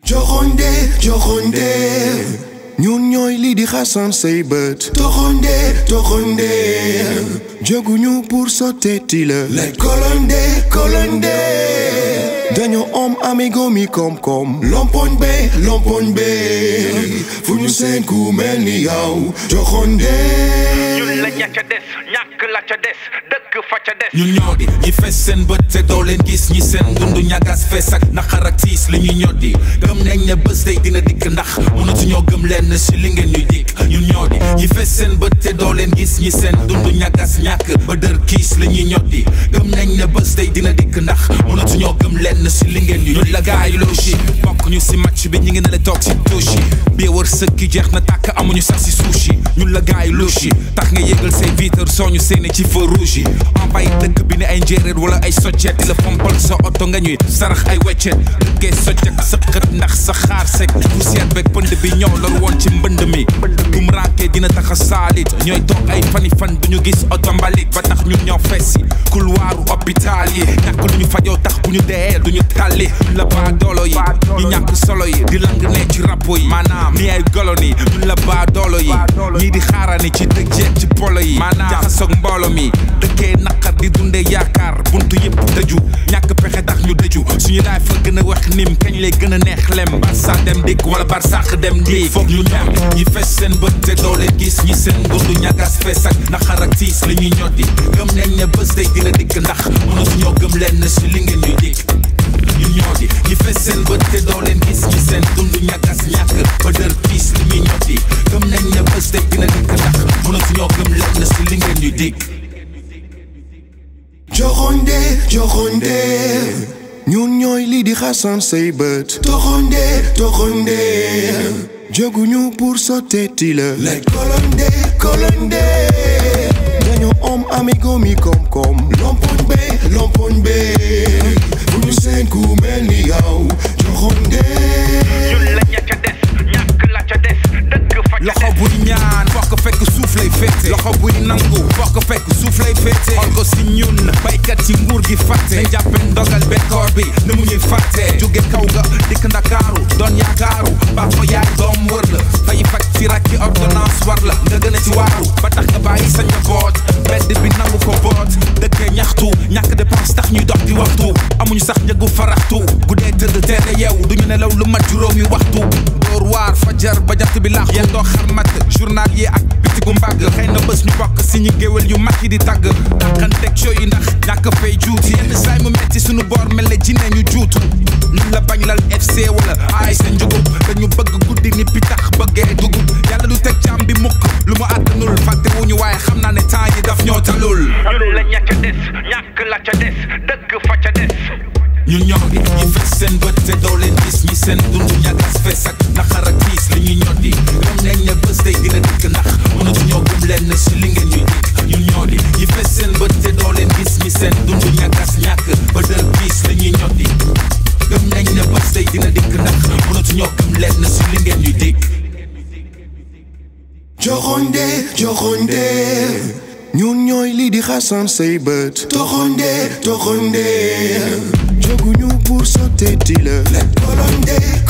joxonde joxonde ñun ñooy lii di xasan say bët toxonde toxonde jóguñu pour sotteeti la lay kolonde kolonde dañoo om amigo mi koom-koom lompoñ be lompoñ be fu ñu seen ku mel ni yow joxonde ñun la ña ca des ñàkk la ca des dëkk fa ca des ñun ñoo di ñi fees seen bët te doo leen gis ñi seen dundu ñagas fees ak naqar ak tiis li ñuy ñoddi gëm nañ ne bés day dina dikk ndax mënatuñoo gëm leen si li ngeen ñuy dikk ñun ñoo di ñi fees seen bët te doo leen gis ñi seen dundu ñagas ñàkk ba dër kiis li ñuy ñoddi gëm nañ ne bés day dina dikk ndax mënatuñoo gëm leen si li ngeen ñuy ñun la gaay loo si bokk ñu si match bi ñi ngi ne la toog si touche yi bii wër sëkki jeex na tàkk amuñu sax si suushi ñun la gaay loo si tax nga yëgal say vitre soo ñu seeni ci feu rouge yi envahi dëkk bi ne ay njéeréer wala ay soccet di la fompal sa oto nga ñuy sarax ay weccet dëkkee soccet sa xët ndax sa xaar sek poussière beeg pënd bi ñëw loolu woon ci mbënd mi bum rankee dina tax a saalit ñooy toog ay fani fan duñu gis oto mbalit ba tax ñun ñoo fessi couloiru hôpital yi ñàkk lu ñu fajoo tax bu ñu dee duñu tàlli ñun la baa doolo yi ñu ñàkk solo yi di lang ne ci rappo yi maanaam ni ay golo ni ñun la baa doolo yi ñii di xaarani ci dëkk jeeg ci polo yi maanaam jaxasoog mboolo mi dëkkee naqar di dundee yaakaar buntu yëpp tëju ñàkk pexe tax ñu dëju suñu laay fa gën a wax nim kañ lay gën a neex lem barsa dem dikk wala barsàq dem di foog ñu dem ñi fes seen bët te doo leen gis ñi seen dundu ñagas fees ak naqar ak tiis li ñuy ñoddi gëm nañ ne bés day dina dikk ndax mënatuñoo gëm leen si li ngeen ñuy dikk ñun ñoo di ñi fes seen bët te doo leen gis ñi seen dundu ñagas ñàkk ba dër kiis li ñuy ñoddi gëm nañ ne bés day dina dikk ndax mënatuñoo gëm leen si li ngeen ñuy dikk joxonde joxonde ñun ñooy lii di xasan say bët toxonde toxonde jóguñu pour sotteeti la lay kolonde kolonde dañoo om amigo mi koom-koom lompoñ be lompoñ be fu ñu seen ku mel ni yow joxonde ñun la ña ca des ñàkk la ca des dëkk fa ca loxo des buy ñaan fokk fekk suuf lay féete loxo buy nangu fokk fekk suuf lay féete xool ko si ñun baykat ci nguur gi fàtte nañ jàppe ndogal bekkoor bi na mu ñuy fàtte jóge kaw ga dikk ndakaaru doon yaakaaru baax fa yaay doom wër la fay faj ci rakki ordonnance war la nga gën a ci waaru ba tax nga bàyyi sa njaboot mbedd bi nangu ko boot dëkkee ñaxtu ñàkk dépense tax ñuy dox di waxtu amuñu sax njëgu faraxtu guddee tëdd teere yeew duñu nelaw lu mat juróomi waxtu door waar fajar ba jant bi laax yéen doo xarmat journal yi ak bitigu mbàgg xëy na bés ñu bokk si ñi géwél yu mag yi di tàgg dàqanteeg show yi ndax ñàkk fay juuti yenn saay mu metti suñu boor mel ne jinne ñu juutu ñun la bañ lal FC wala ay sa njugub dañu bëgg guddi ni pitax bëggee dugub yàlla du teg jàmm bi mukk lu mu àttanul fàtte wuñu waaye xam naa ne temps yi daf ñoo talul ñun la ña ca des ñàkk la ca des dëkk fa ca des ñun ñoo di ñi fees seen bët te doo leen gis ñi seen dundu ñagas fees ak naqar ak tiis li ñuy ñoddi gëm nañ ne bés day dina dikk ndax mënatuñoo gëm leen si li ngeen ñuy dikk ñun ñoo di ñi fees seen bët te doo leen gis ñi seen dundu ñagas ñàkk ba dër kiis li ñuy ñoddi gëm nañ ne bés day dina dikk ndax mënatuñoo gëm leen si li ngeen ñuy dikk joxonde joxonde ñun ñooy lii di xasan say bët toxonde toxonde jóguñu pour sotteeti la lay kolonde